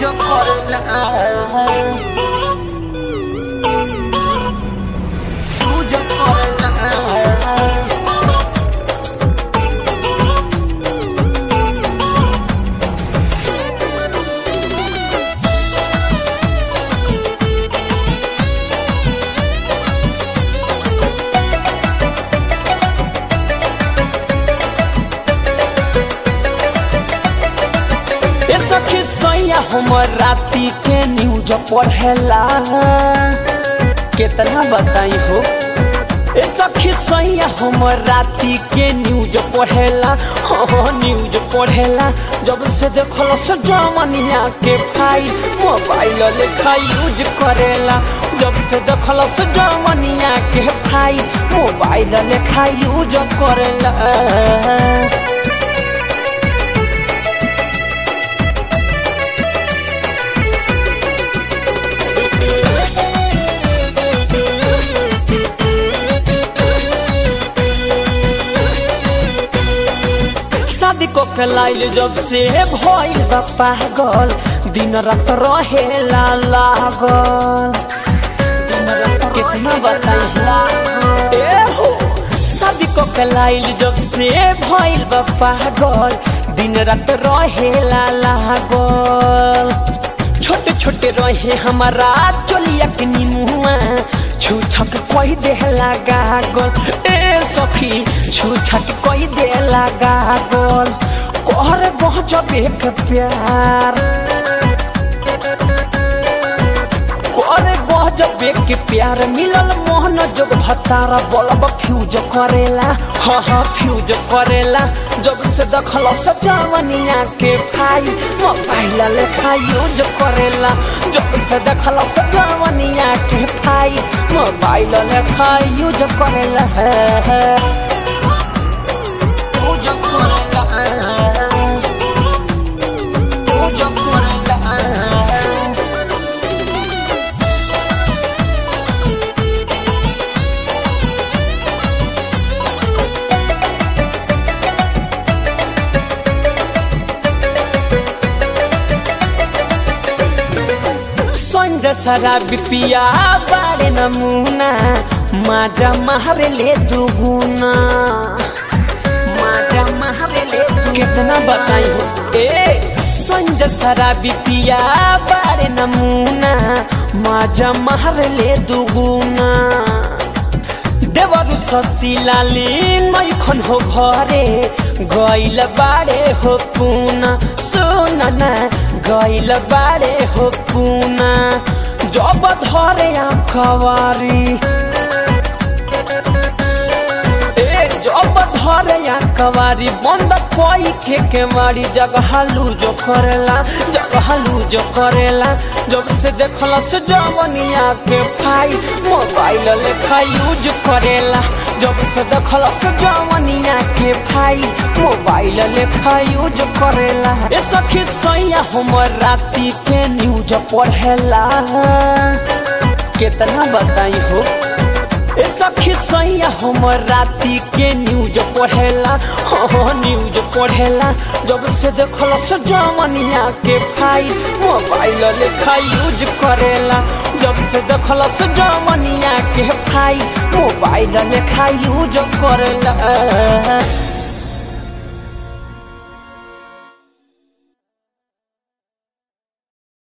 use करेला use करेला ए सखी सैया हमर राती के न्यूज पढ़ेला कितना बताई हो ए सखी सैया हमर राती के न्यूज पढ़ेला हाँ न्यूज पढ़ेला जब से देखल से जमनिया के फाइल मोबाइल लेखा यूज करेला जब से देखल से जमनिया के फाइल मोबाइल लेखा यूज करेला शादी को कलाइल जब से भइल बा पागल दिन रात रहेला लागल दिन रात कितना बताई ए हो शादी को कलाइल जब से भइल बा पागल दिन रात रहेला लागल छोटे छोटे रहे हमारा चोलिया के निमुआ छू छक कोई दे लगा गोल ए सखी छू छक कोई दे लगा गोल कोहर बहुत बेक प्यार कोहर बहुत बेक प्यार मिलल मोहन जोग भतारा बोलब फ्यूज करेला हाँ हाँ फ्यूज करेला जब से दखल सजावनिया के भाई मोबाइल लेखा यूज करेला जब से दखल सजावनिया के भाई मोबाइल लेखा यूज करेला यूज करेला यूज करेला संज शराबी पिया बारे नमूना माजा मारे ले दुगुना माजा मारे ले कितना बताई हो ए संज शराबी पिया बारे नमूना माजा मारे ले दुगुना देवरु ससिलाली मैखन हो घरे गइल बारे हो पुना सुनना गइल बारे हो पुना जब धरे आखवारी ए जब धरे आखवारी बंद कोई के के मारी जगह लूजो करेला जगह लूजो करेला जब से देखला से जवनिया के भाई मोबाइल लेखा यूज करेला जब से देखला से जवनिया के भाई मोबाइल लेखा यूज करेला ए सखी सैया हमर राती के न्यूज पढ़ेला कितना बताई हो ए सखी सैया हमर राती के न्यूज पढ़ेला हाँ न्यूज पढ़ेला जब से देखल से जमनिया के भाई मोबाइल लेखा यूज करेला जब से देखल से जमनिया के भाई मोबाइल लेखा यूज करेला